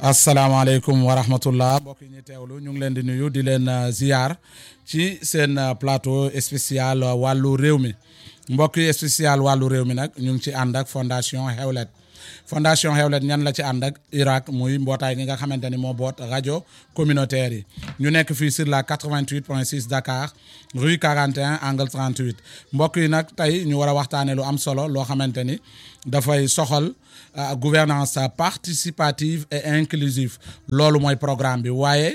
asalaamaaleykum wa rahmatullah mbokk yi ñu teewlu ñu ngi leen di nuyu di leen ziar ci seen plateau spécial wàllu réew mi mbokk yi spécial wàllu réew mi nag ñu ngi ci ànd ak fondation Xewlet fondation Xewlet ñan la ci ànd ak Irak muy mbootaay gi nga xamante ni moo boot rajo communautaire yi ñu nekk fii sur la 88.6 Dakar rue 41 angle 38 mbokk yi nag tey ñu war a waxtaanee lu am solo loo xamante ni dafay soxal gouvernance participative et inclusive loolu mooy programme bi waaye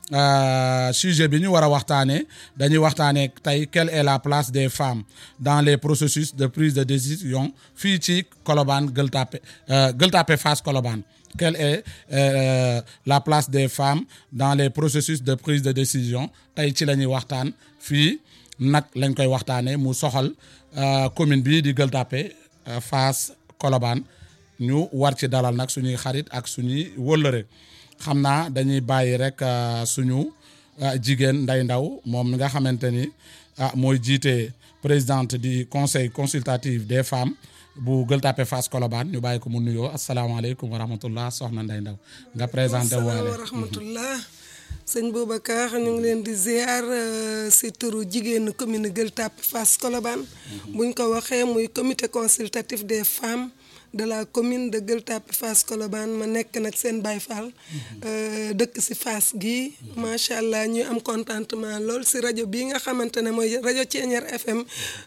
sujet bi ñu war a waxtaanee dañuy waxtaanee tey quelle est la place des femmes dans les processus de prise de décision fii ci Colobane Gueule Tapée Gueule Tapée Fass Colobane quelle est euh, la place des femmes dans les processus de prise de décision tey ci la ñuy waxtaan fii nag lañ koy waxtaanee mu soxal commune bii di Gueule Tapée Fass Colobane ñu war ci dalal nag suñuy xarit ak suñuy wëllëre xam naa dañuy bàyyi rek suñu jigéen Ndeye Ndaw moom mi nga xamante ni ah mooy jiite présidente du conseil consultatif des femmes bu Gueule Tapée Fass Colobane ñu bàyyi ko mu nuyoo asalaamaaleykum wa rahmatullah soxna Ndeye Ndaw nga présenté waale wa rahmatullah sëñ Boubacar ñu ngi leen di ziar si turu jigéenu commune Gueule Tapée Fass Colobane buñ ko waxee muy comité consultatif des femmes de la commune de Gueule Tapée Fass Colobane ma nekk nag seen Baye Fall dëkk si Fass gi macha allah ñuy am contentement lool si rajo bii nga xamante ne mooy rajo Thiéniere FM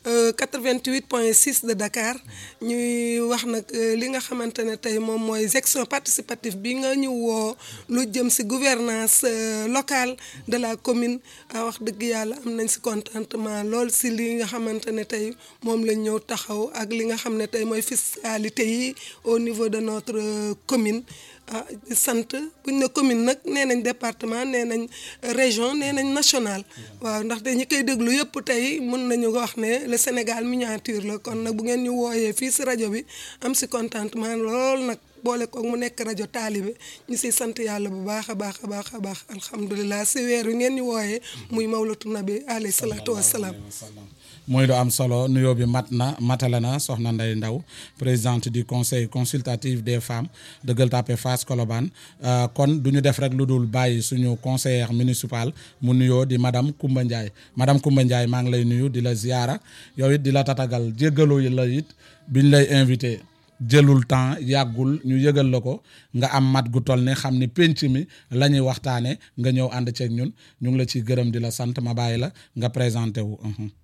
88 point 6 de Dakar ñuy wax nag li nga xamante ne tey moom mooy section participative bi nga ñu woo lu jëm si gouvernance locale de la commune wax dëgg yàlla am nañ si contentement lool si li nga xamante ne tey moom lañ ñëw taxaw ak li nga xam ne tey mooy fiscalité yi au niveau de notre commune ah sant buñ ne commune nag nee nañ département nee nañ région nee nañ national waaw ndaxte ñi koy déglu yëpp tey mën nañu wax ne le Sénégal miniature la kon nag bu ngeen ñu wooyee fii si rajo bi am si contentement lool nag boole koog mu nekk rajo taalibe ñu siy sant yàlla bu baax a baax a baax a baax alhamdulilah si weer wi ngeen ñu wooyee muy mawlatu nabi alayhi salaatu wassalaam mooy lu am solo nuyoo bi mat na matale na soxna Ndeye Ndaw présidente du conseil consultatif des femmes de Gueule Tapée Fass Colobane kon du ñu def rek lu dul bàyyi suñu conseillère municipal mu nuyoo di madame Koumba Ndiaye madame Koumba Ndiaye maa ngi lay nuyu di la ziyaara yow it di la tatagal jéggalu la it biñ lay invité jëlul temps yàggul ñu yëgal la ko nga am mat gu toll ne xam ni penc mi la ñuy waxtaane nga ñëw ànd ceeg ñun ñu ngi la ciy gërëm di la sant ma bàyyi la nga présenté wu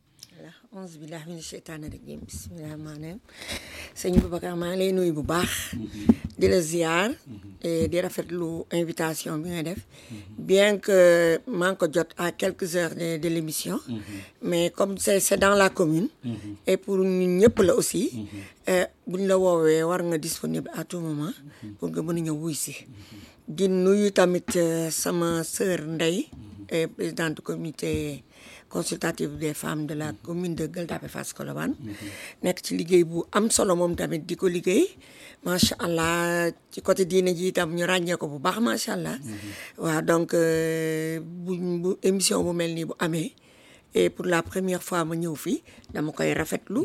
onze billahi mina sheytaani rajim bismillahi rahmaani rahim sëñ Boubacar maa ngi lay nuyu bu baax di la ziar di rafetlu invitation bi nga def bien que maa ngi ko jot à quelques heures de de l'émission mais comme c'est c'est dans la commune et pour ñun ñëpp la aussi buñ la woowee war nga disponible à tout moment pour nga mën a ñëw wuy si di nuyu tamit sama sœur Ndeye présidente comité consultative des femmes de la commune de Gueule Tapée Fass Colobane nekk ci liggéey bu am solo moom tamit di ko liggéey macha allah ci côté diine ji itam ñu ràññee ko bu baax macha allah waaw donc bu bu émission bu mel nii bu amee et pour la première fois ma ñëw fii dama koy rafetlu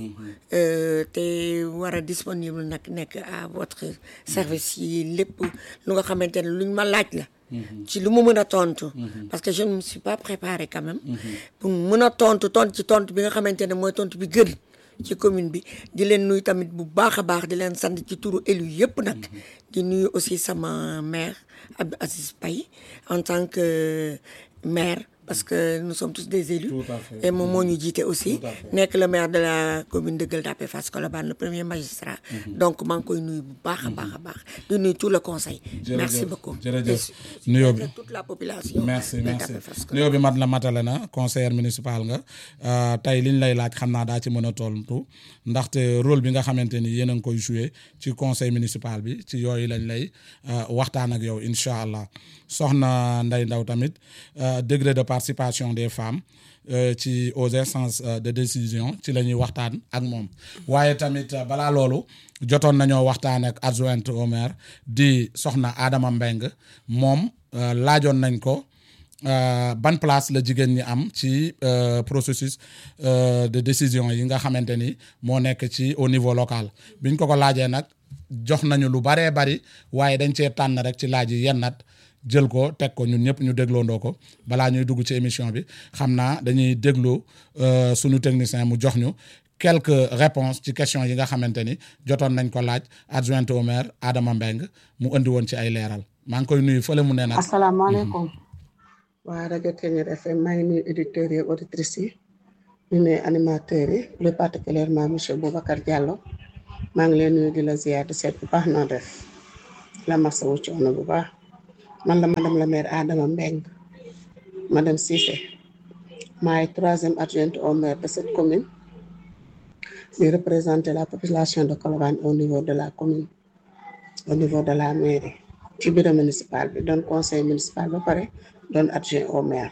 te war a disponible nag nekk à votre service yi lépp lu nga xamante ne luñ ma laaj la ci lu mu mën a tontu. parce que je ne me suis pas préparée quand même. pour mën a tontu tontu ci tontu bi nga xamante ne mooy tontu bi gën ci commune bi di leen nuyu tamit bu baax a baax di leen sant ci turu élu yëpp nag. di nuyu aussi sama maire Abdou Aziz Paye en tant que maire. parce que nous sommes tous des élus et moom moo ñu jiite aussi nekk le maire de la commune de Gueule Tapée Fass Colobane le premier magistrat donc maa ngi koy nuyu bu baax a baax a baax di nuyu tout le conseil merci beaucoup jërëjëf nuyoo bi toute la population merci merci nuyoo bi mat la matale na conseillère municipal nga tey liñ lay laaj xam naa daa ci mën a tontu ndaxte rôle bi nga xamante ni yéen a ngi koy joué ci conseil municipal bi ci yooyu lañ lay waxtaan ak yow incha allah soxna Ndeye Ndaw tamit degré de participation des femmes ci aux instances de décision ci la ñuy waxtaan ak moom waaye tamit balaa loolu jotoon nañoo waxtaan ak adjointe au maire di soxna Adama Mbeng moom laajoon nañ ko ban place la jigéen ñi am ci processus de décision yi nga xamante ni moo nekk ci au niveau local biñ ko ko laajee nag jox nañu lu baree bari waaye dañ cee tànn rek ci laaj yi yennat jël ko teg ko ñun ñëpp ñu dégloondoo ko balaa ñuy dugg ci émission bi xam naa dañuy déglu euh, sunu technicien mu jox ñu quelques réponses ci questions yi nga xamante ni jotoon nañ ko laaj adjointe au maire Adama Mbeng mu indi woon ci ay leeral maa ngi koy nuyu fële mu nee nag asalaamaaleykum waa rajo Ténor FM maa ngi nuyu auditeurs yi auditrices yi ñu nuyu animateurs yi plus particulièrement monsieur Boubacar Diallo maa ngi leen nuyu di la ziar di seet bu baax noo def la masawu coono bu baax man la madame la maire Adama Mbeng madame Cissé maay troisième adjointe au maire de cette commune di représenter la population de Colobane au niveau de la commune au niveau de la mairie ci bureau municipal bi doon conseil municipal ba pare doon adjoint au maire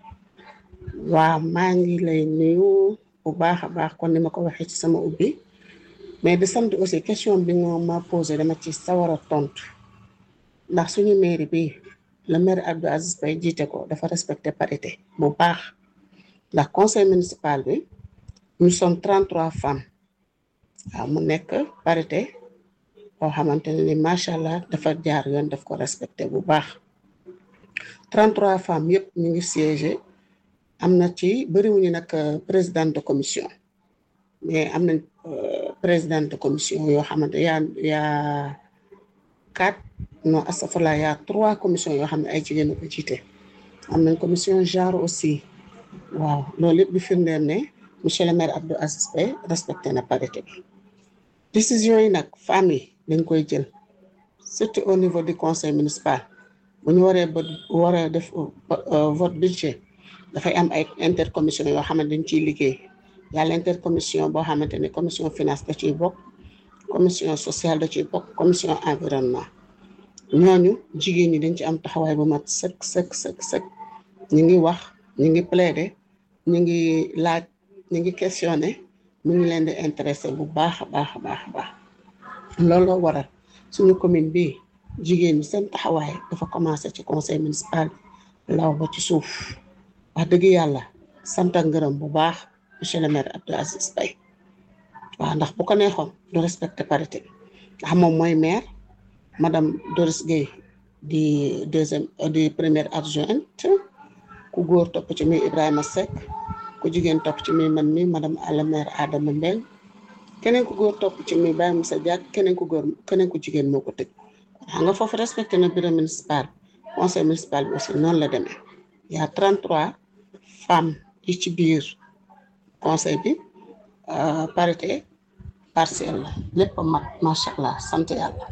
waaw maa ngi lay nuyu bu baax a baax kon ni ma ko waxee ci sama ubbi mais di sant aussi question bi nga ma posé dama ci sawar a tontu ndax suñu mairie bi le maire Abdou Aziz Bay jiite ko dafa respecté parité bu baax ndax conseil municipal bi nous sommes 33 femmes waaw mu nekk parité boo xamante ne ni macha allah dafa jaar yoon daf ko respecté bu baax 33 femmes yëpp ñu ngi siégé am na ci bëriwuñu nag présidente de commission mais am nañ présidente de commission yoo xamante yaa yaa quatre non astafurlah yaa trois commission yoo xam ne ay jigéen a ko jiite am nañ commission genre aussi waaw loolu yëpp bi firndeel ne monsieur le maire Abdou Aziz Bay respecté na parité bi décision yi nag femmes yi dañ koy jël surtout au niveau du conseil municipal bu ñu waree ba waree def vote budget dafay am ay intercommission yoo xamante dañ ciy liggéey yàlla intercommission boo xamante ne commission finance da ciy bokk commission sociale da ciy bokk commission environnement ñooñu jigéen ñi dañ ci am taxawaay bu mat sëkk sëkk sëkk sëkk ñu ngi wax ñu ngi plaider ñu ngi laaj ñu ngi questionner mu ngi leen di intéressé bu baax a baax a baax a baax looloo waral suñu commune bi jigéen ñi seen taxawaay dafa commencé ci conseil municipal law ba ci suuf wax dëgg yàlla sant ak ngërëm bu baax monsieur le maire Abdou Aziz Bay waaw ndax bu ko neexoon du respecté parité ndax moom mooy maire madame Doris Gueye di deuxième di première adjointe ku góor topp ci muy Ibrahima Seck ku jigéen topp ci muy man mi madame la maire Adama Mbeng keneen ku góor topp ci muy Baye Moussa Diak keneen ku góor keneen ku jigéen moo ko tëj xam nga foofu respecté na bureau municipal conseil municipal bi aussi noonu la demee y a 33 femmes yi ci biir conseil bi parité partielle la lépp mat macha allah sant yàlla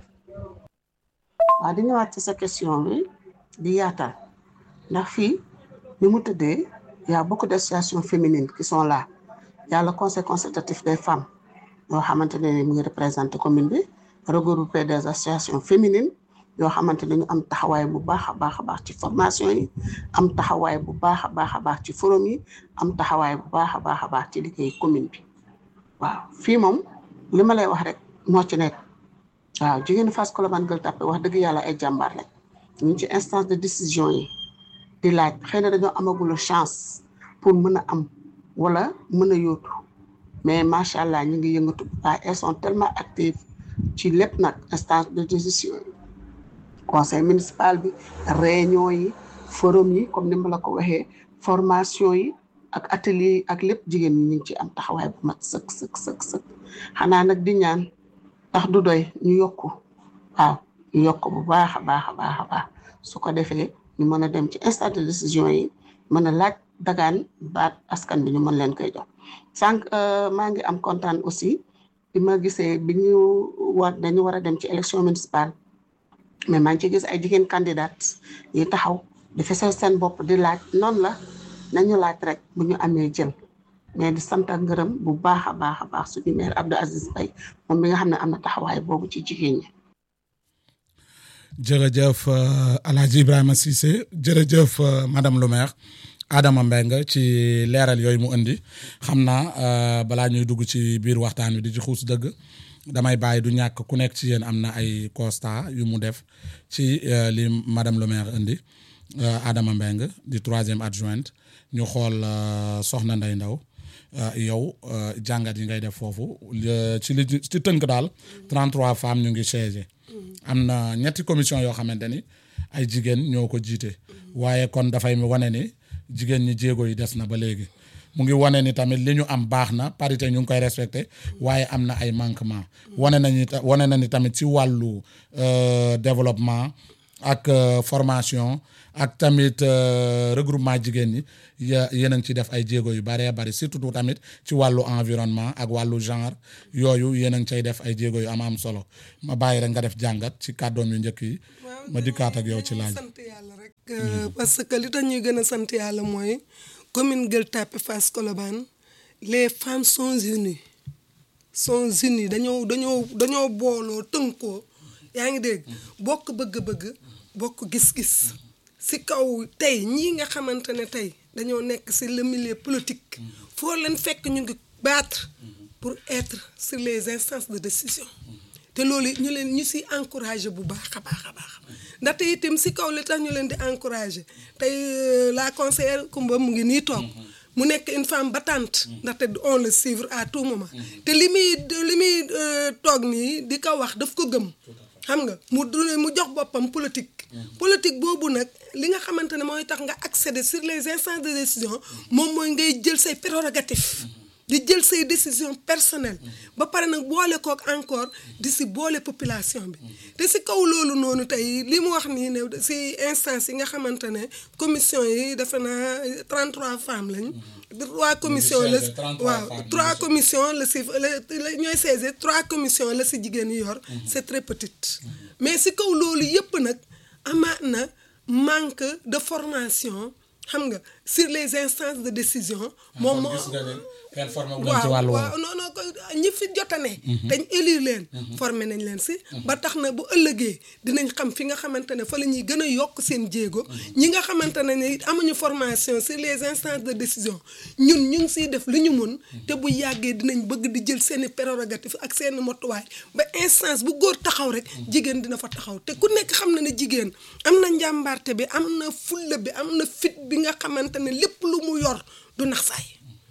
waaw di ñëwaat ci sa question bi di yaatal ndax fii ni mu tëddee y a beaucoup d'associations féminines qui sont là y a le conseil consultatif des femmes yoo xamante ne mu ngi représenté commune bi regroupé des associations féminines yoo xamante ne ñu am taxawaay bu baax a baax a baax ci formation yi am taxawaay bu baax a baax a baax ci forum yi am taxawaay bu baax a baax a baax ci liggéey commune bi waaw fii moom li ma lay wax rek moo ci nekk waaw jigéenu Fass Colobane Gueule Tapée wax dëgg yàlla ay jàmbaar lañ ñu ngi ci instance de décision yi di laaj xëy na dañoo amagul chance pour mën a am wala mën a yóotu mais macha allah ñu ngi yëngatu bu baax elles sont tellement actives ci lépp nag instance de décision yi conseil municipal bi réunion yi forum yi comme ni ma la ko waxee formation yi ak atelier yi ak lépp jigéen ñi ñu ngi ci am taxawaay bu mat sëkk sëkk sëkk sëkk xanaa nag di ñaan tax du doy ñu yokku waaw ñu yokk bu baax a baax a baax a baax su ko defee ñu mën a dem ci instance de décision yi mën a laaj dagaan baat askan bi ñu mën leen koy jox sànq maa ngi am kontaan aussi bi ma gisee bi ñu war dañu war a dem ci élection municipale mais maa ngi ci gis ay jigéen candidate yi taxaw di fesal seen bopp di laaj noonu la nañu laaj rek bu ñu amee jël mais di sant ak ngërëm bu baax a baax a baax suñu maire Abdou Aziz Bay moom mi nga xam ne am na taxawaay boobu ci jigéen ñi. jërëjëf Alhaji Ibrahima Cissé jërëjëf madame le maire Adama Mbengue ci leeral yooyu mu indi xam naa balaa ñuy dugg ci biir waxtaan wi di ci xuus dëgg damay bàyyi du ñàkk ku nekk ci yéen am na ay constat yu mu def ci li madame le maire indi Adama Mbengue di troisième adjointe ñu xool soxna Ndey Ndaw yow jàngat yi ngay def foofu ci li ci tënk daal 33 femmes ñu ngi siégé am na ñetti commission yoo xamante ni ay jigéen ñoo ko jiite waaye kon dafay wane ni jigéen ñi jéego yi des na ba léegi mu ngi wane ni tamit li ñu am baax na parité ñu ngi koy respecté waaye am na ay manquement wane nañu wane na ni tamit ci wàllu développement ak formation ak tamit regroupement jigéen ñi ya yéen a ngi ci def ay jéego yu bëree bëri surtout tamit ci wàllu environnement ak wàllu genre yooyu yéen a ngi cay def ay jéego yu am am solo ma bàyyi rek nga def jàngat ci kàddoom yu njëkk yi ma dikkaat ak yow ci laaj sant yàlla rek parce que li tax ñuy gën a sant yàlla mooy commune Gueule Tapée Fass Colobane les femmes sont unies sont unies dañoo dañoo dañoo booloo tënkoo yaa ngi dégg bokk bëgg-bëgg bokk gis-gis si kaw tey ñii nga xamante ne tey dañoo nekk si le milieu politique foo leen fekk ñu ngi battre pour être sur les instances de décision te loolu ñu leen ñu si encouragé bu baax a baax a baax ndaxte itam si kaw li tax ñu leen di encouragé tey la conseillère Koumba mu ngi nii toog mu nekk une femme battante ndaxte on le suivre à tout moment te li muy li muy toog nii di ko wax daf ko gëm xam nga mu mu jox boppam politique politique boobu nag li nga xamante ne mooy tax nga accéder sur les instances de décision moom mooy ngay jël say prérogatives di jël say décision personnelle ba pare nag boole kook encore di si boole population bi te si kaw loolu noonu tey li mu wax nii ne si instance yi nga xamante ne commission yi defe naa 33 femmes lañ trois commissions la waaw trois commissions la si la ñooy saisir trois commissions la si jigéen yi yor c'est très petite mais si kaw loolu yëpp nag amaat na manque de formation xam nga sur les instances de décision moom moo waaw waaw non non ñi fi jotane dañ élire leen formé nañ leen si ba tax na bu ëllëgee dinañ xam fi nga xamante ne fa la ñuy gën a yokk seen jéego ñi nga xamante ne ne amuñu formation sur les instances de décision ñun ñu ngi siy def li ñu mun te bu yàggee dinañ bëgg di jël seeni prérogative ak seeni motuwaay ba instance bu góor taxaw rek jigéen dina fa taxaw te ku nekk xam na ne jigéen am na njàmbaarte bi am na fulla bi am na fit bi nga xamante ne lépp lu mu yor du nax saay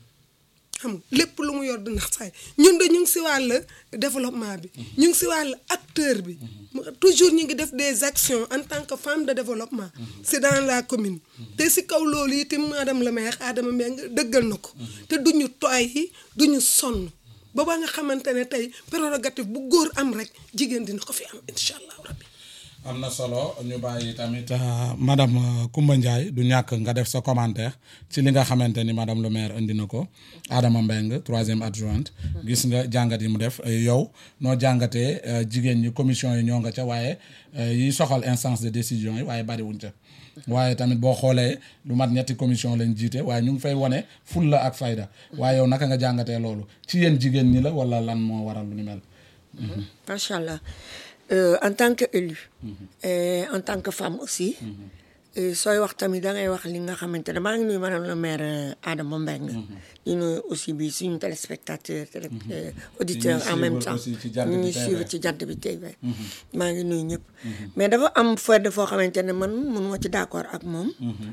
xam nga lépp lu mu yor du nax saay ñun de ñu ngi si wàll développement bi ñu ngi si wàll acteur bi toujours ñu ngi def des actions en tant que femme de développement c'est dans la commune te si kaw loolu itam madame le maire Adama Mbengue dëggal na ko te duñu tooy yi duñu sonn ba ba nga xamante ne tey prérogative bu góor am rek jigéen dina ko fi am incha allah rabbi am na solo ñu bàyyi tamit madame Koumba Ndiaye du ñàkk nga def sa commentaire ci li nga xamante ni madame le maire indi na ko Adama Mbengue troisième adjointe gis nga jàngat yi mu def yow noo jàngatee jigéen ñi commission yi ñoo nga ca waaye yi soxal instance de décision yi waaye bariwuñ ca waaye tamit boo xoolee lu mat ñetti commission lañ jiite waaye ñu ngi fay wane fulla ak fayda waaye yow naka nga jàngatee loolu ci yéen jigéen ñi la wala lan moo waral lu ni mel. macha allah. Euh, en tant que élu et en tant que femme aussi sooy wax tamit da ngay wax li nga xamante ne maa ngi nuyu madame le maire Adama Mbengue di nuyu aussi bi suñu téléspectateur télé auditeur en même temps ñu ñuy suivre ci jant bi tey maa ngi nuyu ñëpp mais dafa am fedd foo xamante ne man mënuma ci d'accord ak moom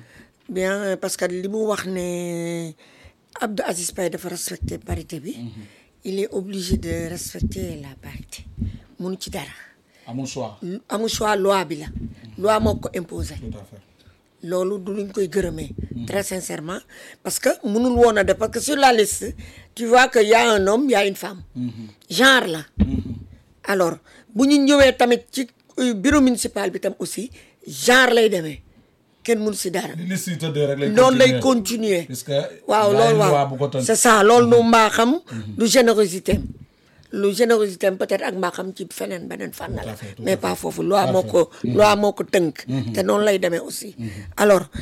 bien parce que li mu wax ne Abdou Aziz Paye dafa respecter parité bi il est obligé de respecter la parité mënu ci dara amul choix. amul choix loi bi la. loi moo ko imposé. tout à fait. loolu du luñ koy gërëmee. très sincèrement parce que mënul woon a def parce que sur la liste tu vois que y a un homme y a une femme. genre la. alors bu ñu ñëwee tamit ci bureau municipal bi tam aussi genre lay demee kenn mënu si dara. li liste yi tëddee rek lay noonu lay continuer puisque waaw loolu waaw c'est ça loolu nu mbaaxam. du générosité lu générosité am peut-être ak mbaaxam ci feneen beneen fànn la mais pas foofu loi moo ko loi moo ko tënk te noonu lay demee aussi alors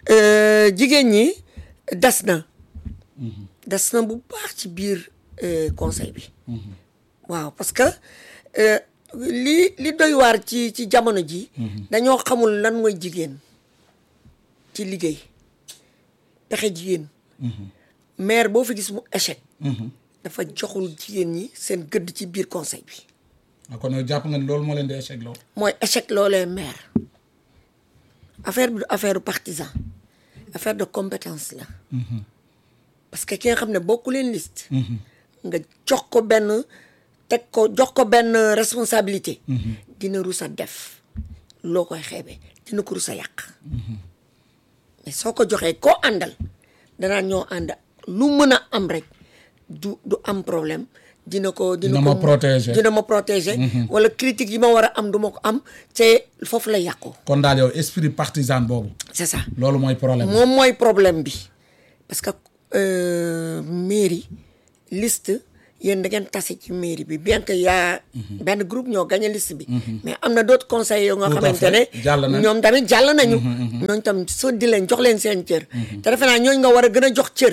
jigéen ñi des na des na bu baax ci biir conseil bi waaw parce que li li doy waar ci ci jamono ji dañoo xamul lan mooy jigéen ci liggéey pexe jigéen maire boo fi gis mu échec dafa joxul jigéen ñi seen gëdd ci biir conseil bi. kon yow jàpp nga ni loolu moo leen di échec loo. mooy échec loolee maire affaire bi du affaire partisan affaire de compétence la. parce que ki nga xam ne bokku leen liste nga jox ko benn teg ko jox ko benn responsabilité dina rus a def loo koy xeebee dina ko rus a yàq mais soo ko joxee koo àndal danaa ñoo ànd lu mën a am rek du du am problème dina ko dina Dina ko ma protéger. dina ma protéger wala critique yi ma war a am du ma ko am te foofu la yàqu kon daal yow esprit partisan boobu c'est ça loolu mooy problème moom mooy problème bi parce que euh, mairie liste yéen da ngeen tase ci mairie bi bien que yaa benn groupe ñoo gagné liste bi mais am na d'autres conseils yoo nga Tout à xamante fait. ne Jàll nañ. ñoom tamit jàll nañu ñooñu tam soo di leen jox leen seen cër te defe naa ñooñu nga war a gën a jox cër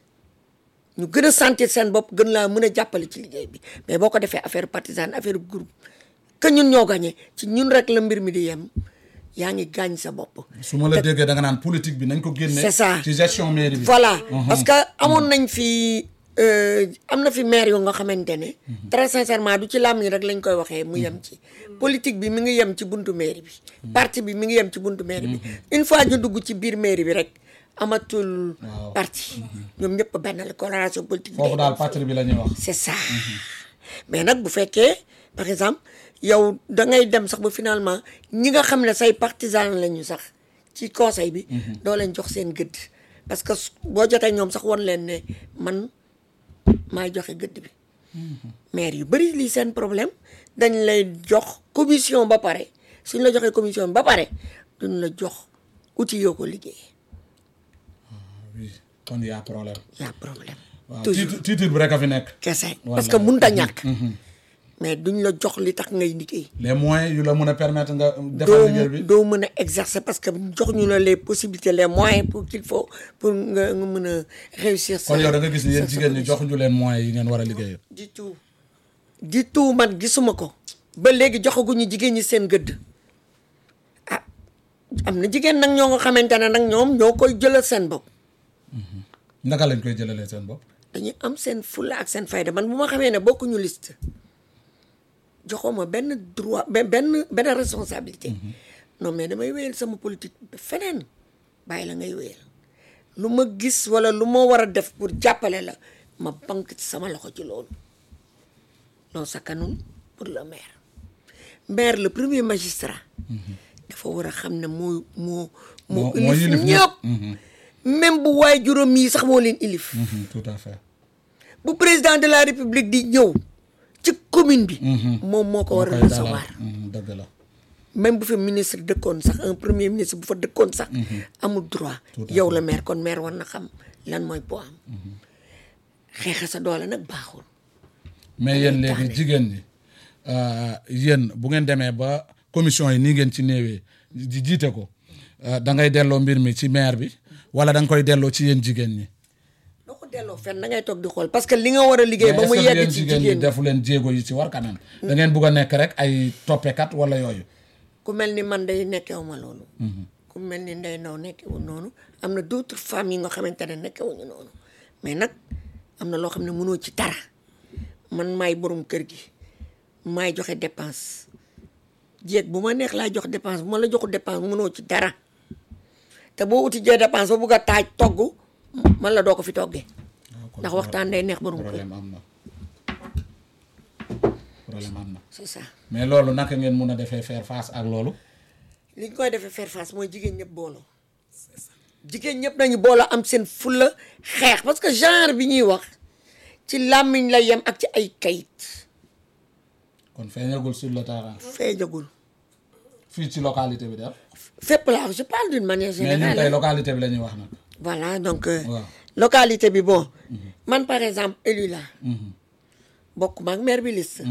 ñu gën a sentir seen bopp gën laa mën a jàppale ci liggéey bi mais boo ko defee affaire partisane affaire groupe que ñun ñoo gagné ci ñun rek la mbir mi di yem yaa ngi gaañ sa bopp su ma la déggee da nga naan politique bi nañ ko génne C'est ça. ci gestion mairie bi voilà parce que amoon nañ fi euh, am na fi maire yu nga xamante ne très sincèrement du ci làmmiñ rek lañ koy waxee mu yem ci politique bi mi ngi yem ci buntu mairie bi parti bi mi ngi yem ci buntu mairie bi une fois ñu dugg ci biir mairie bi rek amatul Waaw. parti ñoom ñëpp benn la coloration politique bi foofu day daal dem foofu. patrie bi la ñuy wax c'est ça mais nag bu fekkee par exemple yow da ngay dem sax ba finalement ñi nga xam ne say partisan lañu sax ci conseil bi doo leen jox seen gëdd parce que su- boo jotee ñoom sax won leen ne man maay joxe gëdd bi maire yu bëri lii seen problème dañ lay jox commission ba pare suñ la joxee commission ba pare duñ la jox outil yoo ko liggéey oui kon y a problème y a problème waaw toujours titre titre bi rek a fi nekk kese Wallaay. parce que mënut a ñàkk mais duñ la jox li tax ngay liggéey les moyens yu la mën a permettre nga defal liggéey bi doo doo mën a exercer parce que jox ñu la les possibilités les moyens pour qu'il faut pour nga nga mën a réussir kon yow da nga gis ni yéen sa- jigéen ñi joxuñu leen moyens yi ngeen war a liggéey du tout du tout man gisuma ko ba léegi joxaguñu jigéen ñi seen gëdd ah am na jigéen nag ñoo nga xamante ne nag ñoom ñoo koy jëlal seen bopp naka lañ koy jëlalee seen bopp dañuy am seen fulla ak seen fayda man bu ma xamee ne bokkuñu liste joxoma benn droit be- benn benn responsabilité non mais damay wéyal sama politique feneen bàyyi la ngay wéyal lu ma gis wala lu ma war a def pour jàppale la ma bank ci sama loxo ci loolu loolu sakkanul pour le maire maire le premier magistrat dafa war a xam ne moo moo moo Moo- moo ilif yilif ñëpp ñëpp. même bu waay juróom yi sax moo leen ilif Mhm, tout à fait bu président de la république di ñëw ci commune bi. moom moo ko war a koy dalal. recevoir. Mhm, dëgg la même bu fa ministre dëkkoon sax un premier ministre bu fa dëkkoon sax. amul droit Tout à yow fait. la maire kon maire war na xam lan mooy po am. xeexa sa doole nag baaxul. mais yéen léegi tardé. jigéen ñi euh, yéen bu ngeen demee ba commission yi nii ngeen ci néewee di jiite ko euh, da ngay delloo mbir mi ci maire bi wala da nga koy delloo ci yéen jigéen ñi. doo ko delloo fenn da ngay toog di xool parce que li nga war a liggéey ba mu mais est-ce que yegg yéen ci jigéen ñi jigéen ñi defu leen jéego yi ci war quand même. da ngeen bugg a nekk rek ay toppekat wala yooyu. ku mel ni man day nekkewu ma loolu. ku mel ni Ndeye Ndaw nekkewu noonu am na d'autres femmes yi nga xamante ne nekkewuñu noonu mais nag am na loo xam ne mënoo ci dara man maay borom kër gi maay joxe dépense jéeg bu ma neex laay jox dépense bu ma la joxu dépense mënoo ci dara te boo uti jee dépense ba bugg a taaj togg man la doo ko fi toggee ndax waxtaan day neex borom kër problème am na problème am na c'est ça mais loolu naka ngeen mun a defee faire face ak loolu. li ñu koy defee faire face mooy jigéen ñëpp booloo jigéen ñëpp nañu booloo am seen fulla xeex parce que genre bi ñuy wax ci làmmiñ la yem ak ci ay kayit kon feeñagul sur le terrain feeñagul fii ci localité bi def fépp laa je parle d'une manière mais ñun générale tey hein. localité bi la ñuy wax nag. voilà donc euh, waaw. localité bi bon man par exemple élu la bokk ma ak maire bi liste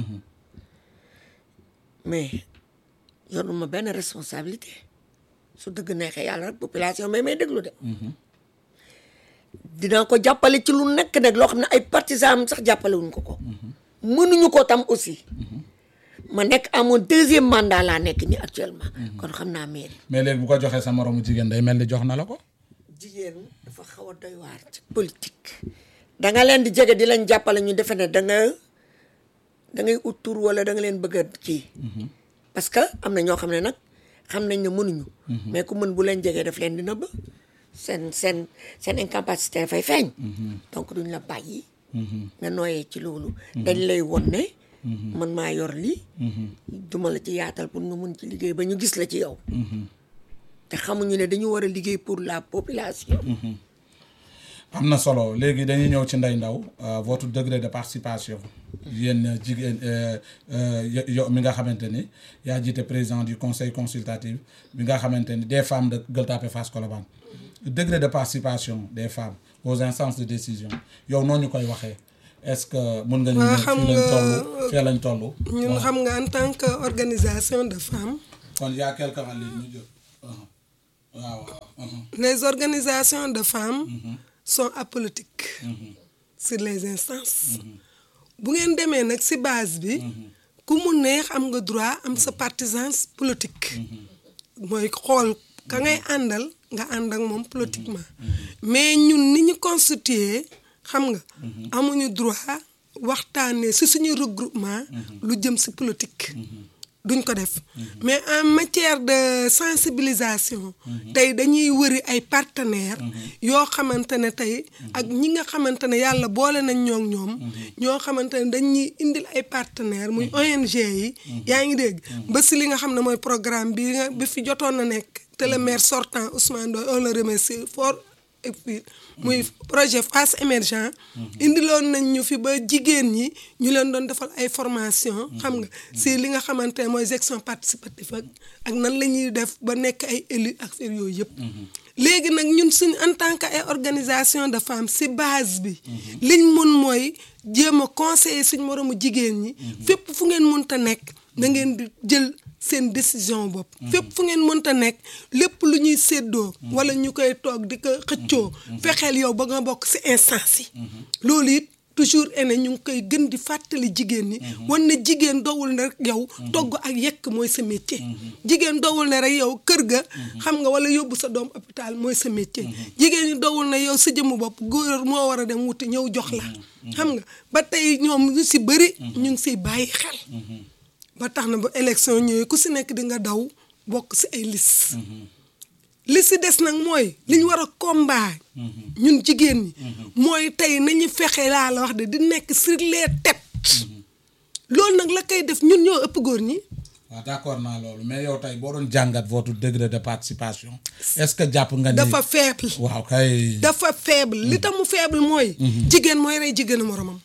mais yoruma benn responsabilité su dëgg neexee yàlla rek population mais may déglu de dinaa ko jàppale ci lu nekk nag loo xam ne ay partisans am sax jàppale wuñ ko ko mënuñu ko tam aussi ma nekk à mon deuxième mandat laa nekk ni actuellement kon xam naa mairie mais léegi bu ko joxee sa moromu jigéen day mel ni jox na la ko. jigéen dafa xaw a doy waar ci politique da nga leen di jege di leen jàppale ñu defe ne da nga da ngay ut tur wala da nga leen bëgg a kii parce que am na ñoo xam ne nag xam nañ ne mënuñu mais ku mën bu leen jegee daf leen di nëbb seen seen seen incapacité dafay feeñ donc duñ la bàyyi nga nooyee ci loolu dañ lay won ne man maa yor lii duma la ci yaatal pour nga mun ci liggéey ba ñu gis la ci yow te xamuñu ne dañu war a liggéey pour la population am na solo léegi dañuy ñëw ci Ndeye Ndaw euh, votre degré de participation yéen jigéen euh, euh, yo- yow mi nga xamante ni yaa jiite président du conseil consultatif bi nga xamante ni des femmes de Gueule Tapée Fass Colobane degré de participation des femmes aux instances de décision yow noo ñu koy waxee est-ce que mun nga ñu Waa, ne xam fii lañ nga- toll fii lañ toll ñun waaw. xam nga en tant que organisation de femmes kon y a quelqu'un en ligne ñu jël uh-huh. waaw waaw uh-huh. les organisations de femmes sont apolitiques sur les instances bu ngeen demee nag ci base bi ku mu neex am nga droit am sa partisans politique mooy xool ka ngay àndal nga ànd ak moom politiquement mais ñun ni ñu constitué xam nga amuñu droit waxtaanee ci suñu regroupement lu jëm ci politique duñ ko def mais en matière de sensibilisation tey dañuy wëri ay partenaires yoo xamante ne tey ak ñi nga xamante ne yàlla boole nañ ñoo ñoom ñoo xamante ne dañuy indil ay partenaires muy ONG yi yaa ngi dégg ba si li nga xam ne mooy programme bi nga bi fi jotoon na nekk te le maire sortant Ousmane Ndoye on le remercie fort et puis muy projet face émergent indiloon nañ ñu fi ba jigéen ñi ñu leen doon defal ay formation xam nga si li nga xamante ne mooy gestion participative ak ak nan la ñuy def ba nekk ay élus ak affaire yooyu yëpp léegi nag ñun suñ en tant que ay organisation de femmes si base bi liñ mun mooy jéem a conseiller suñ moroomu jigéen ñi fépp fu ngeen munta nekk da ngeen di jël seen décision bopp fépp fu ngeen mënta nekk lépp lu ñuy séddoo wala ñu koy toog di ko xëccoo fexeel yow ba nga bokk ci instance yi loolu it toujours ene ñu ngi koy gën di fàttali jigéen ñi wan na jigéen dowul ne rek yow togg ak yekk mooy sa métier jigéen dowul ne rek yow kër ga xam nga wala yóbbu sa doom hôpital mooy sa métier jigéen ñi dowul ne yow sa jëmm bopp góor moo war a dem wuti ñëw jox la xam nga ba tey ñoom ñu ci bëri ñu ngi ciy bàyyi xel ba tax na ba élection ñëwee ku si nekk di nga daw bokk si ay liste li si des nag mooy li ñu war a combat ñun jigéen ñi mooy tey nañu fexe laa la wax de di nekk sur les têtes loolu nag la koy def ñun ñoo ëpp góor ñi waaw d'accord naa loolu mais yow tey boo doon jàngat votre degré de participation est-ce que jàpp nga ni dafa faible waaw kay dafa faible li tax mu faible mooy jigéen mooy rey jigéenu moromam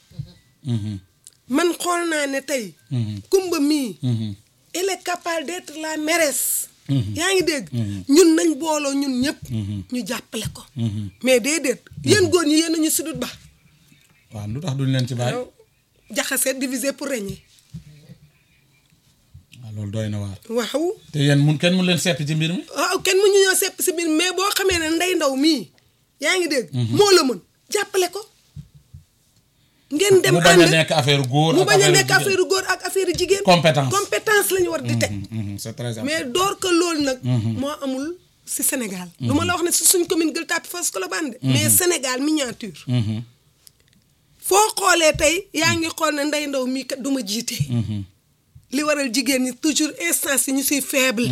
man xool naa ne tey kumba mii elle est capable d'être la mairesse yaa ngi dégg ñun nañ booloo ñun ñëpp ñu jàppale ko mais déedéet yéen góor ñi yéen a ñu sudut ba waaw lu tax duñ leen ci bàyyi yow jaxase diviser pour régner waaw loolu doy na waar waaw te yéen mun kenn mun leen seppi ci mbir mi waaw kenn mu ñu ñoo sepp si biir mais boo xamee ne ndey ndaw mii yaa ngi dégg moo la mën jàppale ko ngeen dem mu bañ a ànd nekk affaire góor mu ak bañ a affaire nekk jigéen. affaire góor ak affaire jigéen Compétence. compétence la ñu war di teg Mhm, c'est très important mais door que loolu nag moo amul si Sénégal du ma la wax ne si suñ commune Gueule Tapée Fass Colobane de mais Sénégal miniature Mhm, foo xoolee tey yaa ngi xool ne ndey ndaw mii kat du ma jiite mhm, li waral jigéen ñi toujours instance yi ñu siy faible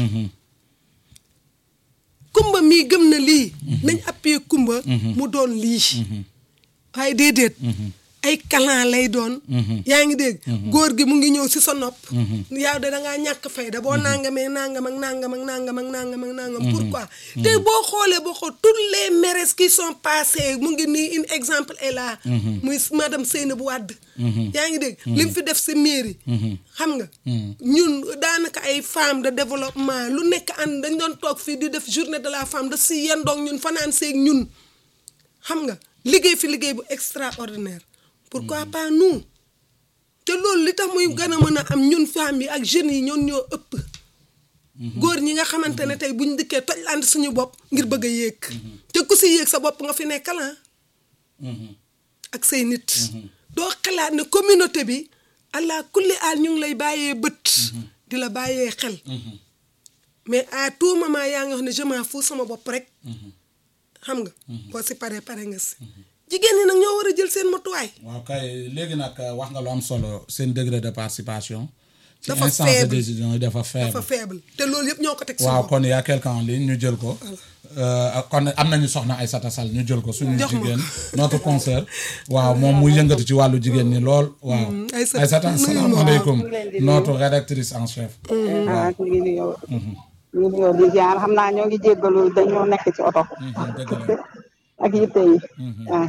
kumba mii gëm na lii nañ appuyer kumba mu doon lii waaye déedéet ay kalan lay doon yaa ngi dégg góor gi mu ngi ñëw si sa nopp yow de dangaa ñàkk fayda boo nangamee nangam ak nangam ak nangam ak nangam ak nangam pourquoi te boo xoolee boo xool toutes les maires qui sont passées mu ngi nii un exemple est là muy madame Seynabou Wade yaa ngi dégg li mu fi def si mairie xam nga ñun daanaka ay femmes de développement lu nekk ànd dañ doon toog fii di def journée de la femme da si yendoog ñun fanaan seeg ñun xam nga liggéey fi liggéey bu extraordinaire pourquoi pas nous te loolu li tax muy gën a mën a am ñun femmes yi ak jeunes yi ñoon ñoo ëpp góor ñi nga xamante ne tey buñ dikkee toj lant suñu bopp ngir bëgg a yéeg te ku si yéeg sa bopp nga fi nekkal ah ak say nit doo xalaat ne communauté bi allah kulli aal ñu ngi lay bàyyee bët di la bàyyee xel mais à tout moment yaa ngi wax ne je m'en fous sama bopp rek xam nga boo si paree pare nga si jigéen ñi nag ñoo war a jël seen matuwaay waaw kay léegi nag wax nga lu am solo seen degré de participation ci Dafa instance de faible. décision yi dafa faible dafa faible te loolu yëpp ñoo ko teg si waaw bopp kon y a quelqu'un en ligne ñu jël ko euh, kon am nañu soxna Aïssata Sall ñu jël ko suñu Jox ma jigéen notre concert waaw moom muy yëngatu ci wàllu jigéen ñi lool waaw Aïssata, Aïssata nuyu ma. asalaamaaleykum Maa ngi leen di nuyu. notre rédactrice en chef ah ñu ngi nuyoo ñu ngi nuyoo di ziar xam naa ñoo ngi jéggalu dañoo nekk ci oto Mhm, dëgg la ak yitte yi ah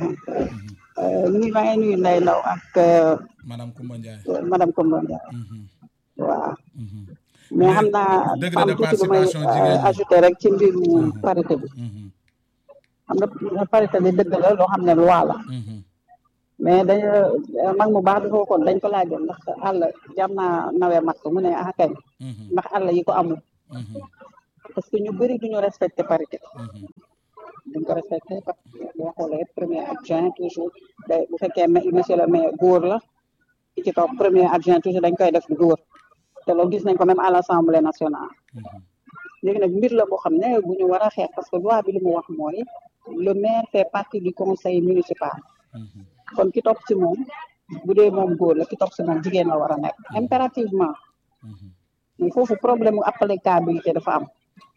ñu maa ngi nuyu Ndeye Ndaw ak euh, madame Koumba Ndiaye madame Koumba Ndiaye Mhm, waaw mhm, mais xam naa degré am de tuuti lu may participation jigéen ñi. ajouté rek ci mbiru parité bi mhm, xam nga parité bi dëgg la loo xam ne loi la mhm, mais dañu mag mu baax dafa waxoon dañ ko laajoon ndax àll jam naa nawee mat ko mu ne ah kañ mhm, ndax àll yi ko amul mhm, parce que ñu bëri duñu respecté parité mhm, duñ ko respecté parce que boo xoolee premier adjoint toujours day bu fekkee ma- monsieur le maire góor la ki ci topp premier adjoint toujours dañ koy def góor te loolu gis nañ ko même à l' assemblée nationale mhm. léegi nag mbir la boo xam ne bu ñu war a xeex parce que loi bi li mu wax mooy le maire fait partie du conseil municipal kon ki topp ci moom bu dee moom góor la ki topp ci moom jigéen la war a nekk impérativement mais foofu problème mu applicabilité dafa am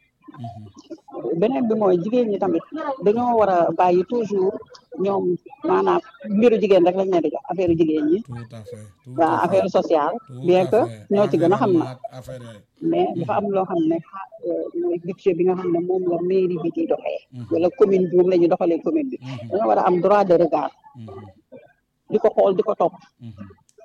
beneen bi mooy jigéen ñi tamit dañoo war a bàyyi toujours ñoom maanaam mbiru jigéen rek lañ leen di jox affaire jigéen ñi tout à fait tout waa à affaire fait, sociale tout bien à que fait. ñoo ci gën a xam na Environnement, affaire yooyu. mais dafa am loo xam ne xa- euh, mooy budget bi nga xam ne moom la mairie bi di doxee wala commune bi moom la ñuy doxalee commune bi dañoo war a am droit de regard Mhm, di ko xool di ko topp mhm,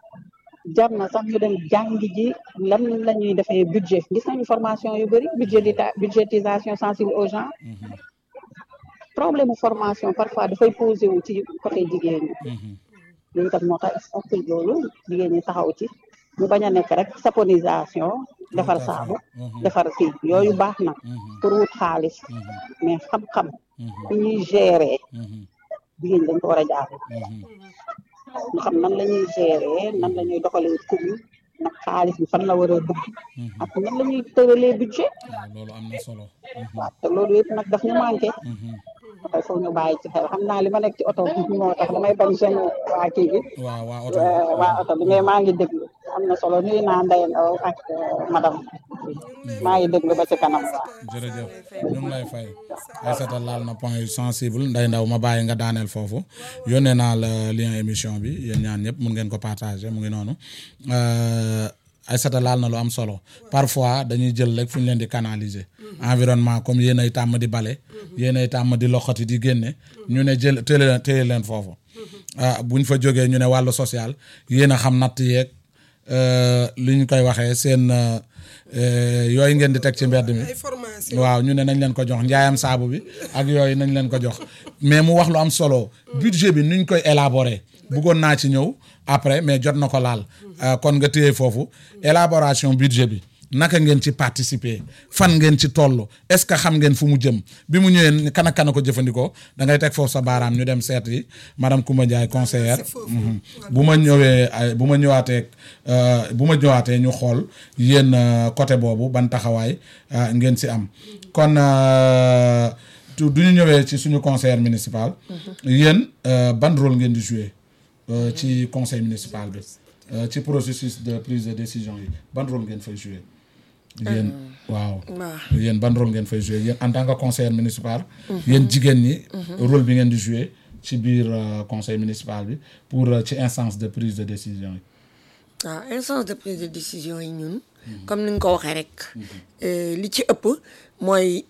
jar na sax ñu dem jàngi ji lan la ñuy defee budget gis nañu formation yu bëri budget di budgétisation sensible aux gens mhm, problème mu formation parfois dafay posé wu ci côté jigéen ñi mhm. loolu tam moo tax ok loolu jigéen ñi taxaw ci ñu bañ a nekk rek saponisation defar Tout à fait. saabu Mhm, defar kii yooyu baax na mhm, pour wut xaalis mhm, mais xam-xam mhm, bi ñuy gérer mhm, jigéen ñi dañ ko war a jaar mhm. ñu xam nan la ñuy gérer nan la ñuy doxalee commune nag xaalis bi fan la war a dugg ak nan la ñuy tëralee budget waaw loolu am na solo. Mhm, waaw te loolu yëpp nag daf ñu manqué mhm. il faut ñu bàyyi ci xel xam naa li ma nekk ci oto bi moo tax damay bañ seen waa kii bi waaw waa oto euh, waa oto bi mais maa ngi déglu am na solo nuyu naa Ndeye Ndaw ak euh, madame maa ngi déglu ba ci kanam waaw. jërëjëf ñu ngi lay fay Aïssata laal na point yu sensible nday ndaw ma bàyyi nga daaneel foofu yónnee naa la lien émission bi yéen ñaan ñëpp mun ngeen ko partager mu ngi noonu Euh, Aïssata laal na lu am solo parfois dañuy jël rek fu ñu leen di canaliser environnement comme yéen ay tàmm di bale yéen ay tàmm di loxoti di génne ñu ne jël téye leen téye leen foofu ah buñ fa jógee ñu ne wàllu social yéen a xam natt yeeg euh, li ñu koy waxee seen euh, euh, yooyu ngeen di teg ci mbedd mi ay formation waaw ñu ne nañ leen ko jox njaayam saabu bi ak yooyu nañ leen ko jox mais mu wax lu am solo budget bi nuñ koy élaborer bëggoon naa ci ñëw après mais jot na ko laal Euh, kon nga téye foofu élaboration budget bi naka ngeen ci participer fan ngeen ci toll est-ce que xam ngeen fu mu jëm bi mu ñëwee kan ak kan a ko jëfandikoo da ngay teg foofu sa baaraam ñu dem seet yi madame Koumba Ndiaye conseillère si foofu. Mhm. bu ma ñëwee ay bu ma ñëwaatee euh, bu ma ñëwaatee ñu xool yéen euh, côté boobu ban taxawaay euh, ngeen si am kon euh, tu du ñu ñëwee ci suñu conseiller municipal yéen euh, ban rôle ngeen di jouer euh, ci conseil municipal bi euh, ci processus de prise de décision yi ban rôle ngeen fay jouer yéen waaw waaw. yéen ban rôle ngeen fay jouer yéen en tant que conseiller municipal yéen jigéen ñi rôle bi ngeen di jouer ci biir euh, conseil municipal bi pour euh, ci instance de prise de décision yi waaw instance de prise de décision yi ñun comme ni nga ko waxee rek euh, li ci ëpp mooy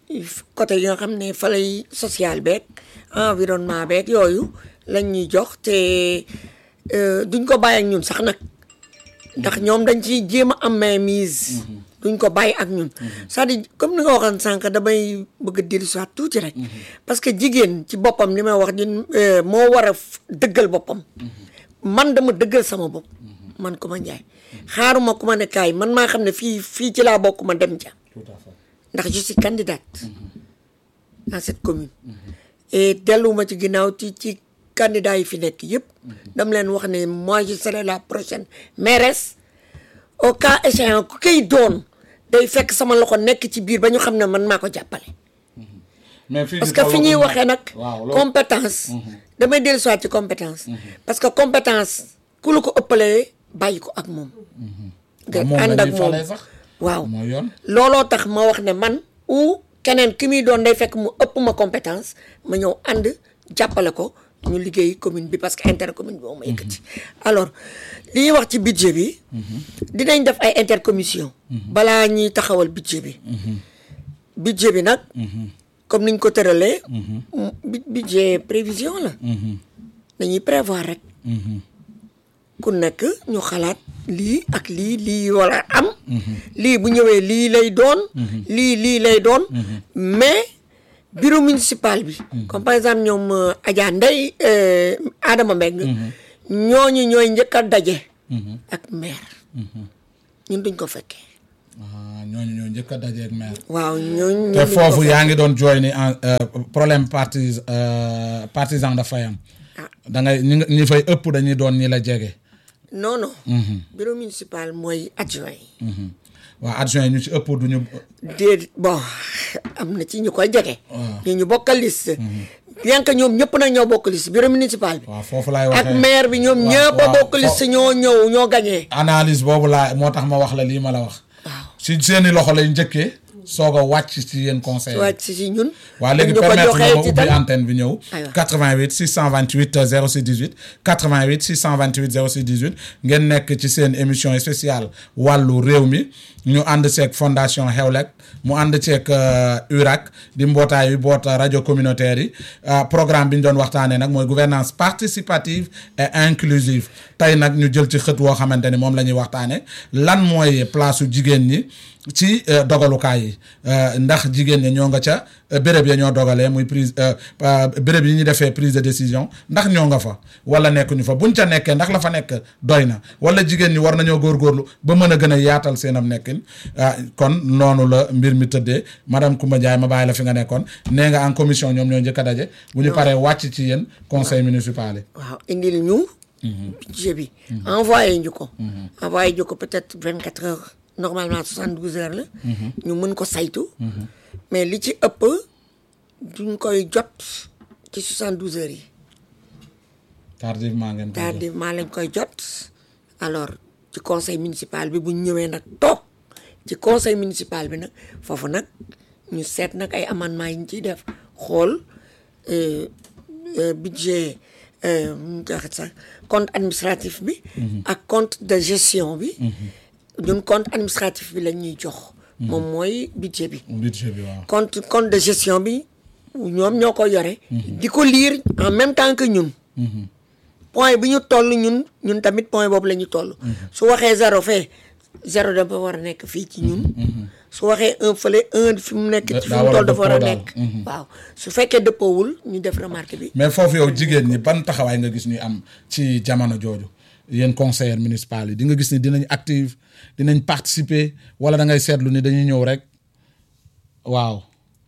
côté yi nga xam ne fa lay social beeg environnement beeg yooyu lañ ñuy jox te euh, duñ ko bàyyi ak ñun sax nag ndax ñoom dañ ciy jéem a am mainmise duñ ko bàyyi ak ñun c'est-à-dire comme ni nga waxoon sànq damay bëgg a dellusiwaat tuuti rek parce que jigéen ci boppam li may wax di euh, moo war a f- dëggal boppam man dama dëggal sama bopp man ku ma njaay xaaruma ku ma ne kaay man maa xam ne fii fii ci laa bokk ma dem ja tout à fait ndax je suis candidate dans cette commune et delluwuma ci ginnaaw ci ci candidat yi fi nekk yëpp dama leen wax ne moi je serai la prochaine mairesse au cas échéant ku koy doon day fekk sama loxo nekk ci biir ba ñu xam ne man maa ko jàppale mais fii parce ci que fi ñuy tolloo waxee nag waaw loolu compétence damay dellu soit ci compétence parce que compétence ku la ko ëppalee bàyyi ko ak moom nga moom ànd la ak ñuy moom falee sax waaw mooy yoon looloo tax ma wax ne man ou keneen ki muy doon day fekk mu ëpp ma compétence ma ñëw ànd jàppale ko ñu liggéey commune bi parce que intercommune bi moom ma yëkkati alors li ñuy wax ci budget bi dinañ def ay intercommission balaa ñuy taxawal budget bi budget bi nag comme niñ ko tëralee bu- budget prévision la dañuy prévoir rek ku nekk ñu xalaat lii ak lii lii wala am lii bu ñëwee lii lay doon lii lii lay doon mais bureau municipal bi comme par exemple ñoom euh, Adja Ndeye euh, Adama Mbeng ñooñu ñooy njëkk a daje ak maire ñun duñ ko fekkee ah ñooñu ñoo njëkk a dajeeg maire. waaw ñooñu te ñooñu duñ ko foofu fekkee. yaa ngi doon jooy ni en problème partis euh, partisan dafay am. da ngay ñi nga- ñi fay ëpp dañuy doon ñi la jege. non non bureau municipal mooy adjoint yi waaw adjoint yi ñu ci ëpp duñu. déedéet bon am na ci ñu koy jege. ñu ñu bokkal liste. bien que ñoom ñëpp nag ñoo bokk liste bureau municipal bi. waaw foofu laay waxee ak maire bi ñoom waaw, ñëpp a waaw, bokk fo- liste ñoo ñëw ñoo gagné. analyse boobu laa moo tax ma wax la lii ma la wax. si seeni loxo lay njëkkee soog a wàcc ci yéen conseil wàcc si si ñun. waaw léegi ñu ko permettre joxee nga ma ci ubbi tam- antenne bi ñëw. Aywa. 88 628 06 18 88 628 06 18 ngeen nekk ci seen émission spéciale wàllu réew mi ñu ànd seeg fondation Xewlek mu ànd ceeg euh, URAC di mbootaay yu boot rajo communautaire yi euh, programme bi ñu doon waxtaanee nag mooy gouvernance participative et inclusive tey nag ñu jël ci xët woo xamante ni moom la ñuy waxtaanee lan mooy place su jigéen ñi. ci euh, dogalukaay yi euh, ndax jigéen ñi ñoo nga ca euh, béréb ya ñoo dogalee muy prise euh, euh, béréb yi ñu defee prise de décision ndax ñoo nga fa wala nekkuñu fa buñ ca nekkee ndax la fa nekk doy na wala jigéen ñi war nañoo góorgóorlu ba mën a gën a yaatal seenam nekkin ah kon noonu la mbir mi tëddee madame Koumba Ndiaye ma bàyyi la fi nga nekkoon nee nga en commission ñoom ñoo njëkk a daje bu ñu paree wàcc ci yéen conseil municipal yi waaw indil ñu. budget bi. envoyé ñu ko. envoyé ñu ko peut-être vingt quatre heures normalement soixante douze heures la. ñu mën ko saytu. mais li ci ëpp duñ koy jot ci soixante douze heures yi. tardivement ngeen ko jël. tardivement lañ koy jot alors ci conseil municipal bi bu ñu ñëwee nag toog ci conseil municipal bi nag foofu nag ñu seet nag ay amendements yi ñu ciy def xool euh, euh, budget euh, nu ñu koy waxee sax compte administratif bi. ak compte de gestion bi. ñun compte administratif bi lañ ñuy jox. moom mooy budget bi. budget bi waaw. compte compte de gestion bi ñoom ñoo ko yore. di ko lire en même temps que ñun. point bi ñu toll ñun ñun tamit point boobu la ñu toll. su waxee zéro fee zéro dafa war a nekk fii ci ñun. su waxee un fële un fi mu nekk. Da- fi daa mu war a toll dafa war a dëppoo daal. nekk. waaw su fekkee dëppoowul ñu def remarque bi. mais foofu yow jigéen ñi ban taxawaay nga gis ñuy am ci jamono jooju yéen conseillers municipaux yi di nga gis ni dinañ active dinañ participer wala da ngay seetlu ni dañuy ñëw rek waaw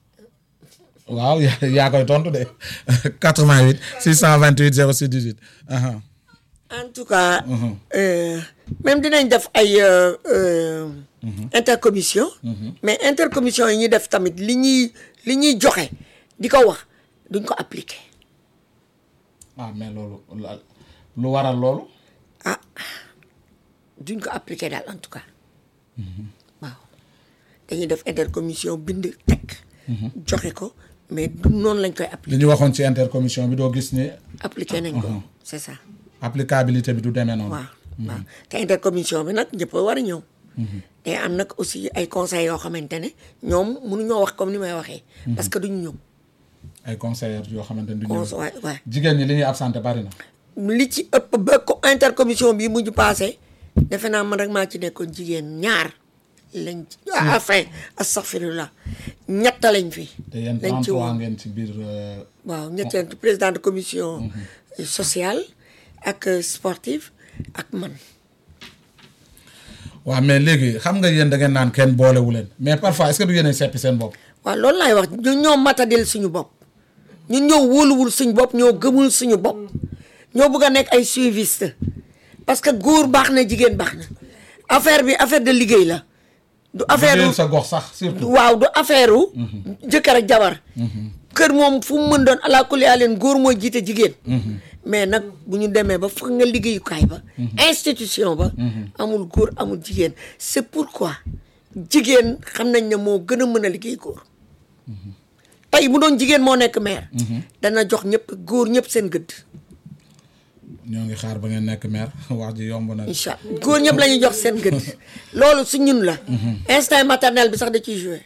waaw yaa yaa koy tontu de 88 628 06 18 aha en tout cas. euh, même dinañ def ay euh, euh, intercommission. mais intercommission yi ñuy def tamit li ñuy li ñuy joxe di ko wax duñ ko appliquer. ah mais loolu la- lu waral loolu ah duñ ko appliquer daal en tout cas waaw dañuy def intercommission bind teg joxe ko mais du noonu lañ koy li appliquer ñu waxoon ci intercommission bi doo gis ni appliquer nañ ko c'est ça applicabilité bi du demee noonu waaw waaw te intercommission bi nag ñëpp a war a ñëw te am nag aussi ay conseils yoo xamante ne ñoom mënuñoo wax comme ni may waxee parce que duñu ñëw ay conseillers yoo xamante ni du cons ñëw waay waay jigéen ñi li ñuy absenté bari na li ci ëpp ba ko intercommission bi mujj passé defe naa man rek maa ci nekkoon jigéen ñaar lañ ci enfin astaghfirullah ñett lañ fi te yéen lañ ci 33 woon ngeen ci biir euh, waaw ñetteel président de commission sociale ak euh, sportive ak man waaw mais léegi xam nga yéen da ngeen naan kenn boolewu leen mais parfois est-ce que du yéenay seppi seen bopp waaw loolu laay wax ñu ñoo matadil suñu bopp ñun ñoo wóoluwul suñu bopp ñoo gëmul suñu bopp ñoo bëgg a nekk ay suiviste parce que góor baax na jigéen baax na affaire bi affaire de liggéey la du affaire liggéeyal sa gox sax surtout waaw du affaire u jëkkër ak jabar kër moom fu mu mën doon ala kulli leen góor mooy jiite jigéen mais nag bu ñu demee ba fa nga liggéeyukaay ba institution ba amul góor amul jigéen c'est pourquoi jigéen xam nañ ne moo gën a mën a liggéey góor tey bu doon jigéen moo nekk maire dana jox ñëpp góor ñëpp seen gëdd ñoo ngi xaar ba ngeen nekk maire wax ji yomb na incha allah góor ñëpp la ñuy jox seen gëdd loolu su ñun la instinct maternel bi sax da ciy joué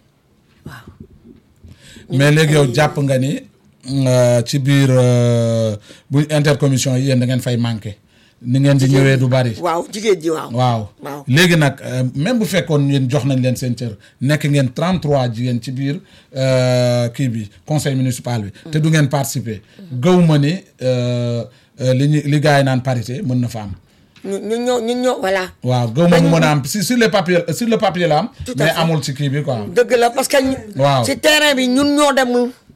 mais léegi yow jàpp nga ni euh, ci biir euh, bu intercommission yi yéen da ngeen fay manqué ni ngeen di ñëwee du bari waaw jigéen ji waaw waaw waaw léegi nag euh, même bu fekkoon yéen jox nañ leen seen cër nekk ngeen 33 jigéen ci biir euh, kii bi conseil municipal bi te du ngeen participer gëw ma ni euh, euh, li ñu li gars yi naan parité mën na fa am ñu ñu ñoo ñu ñoo voilà waaw gëw ma mu mën a am si sur le papier sur le papier la am Tout à mais fait. amul ci kii bi quoi dëgg la parce que ñu- Waaw. ci terrain bi ñun ñoo demul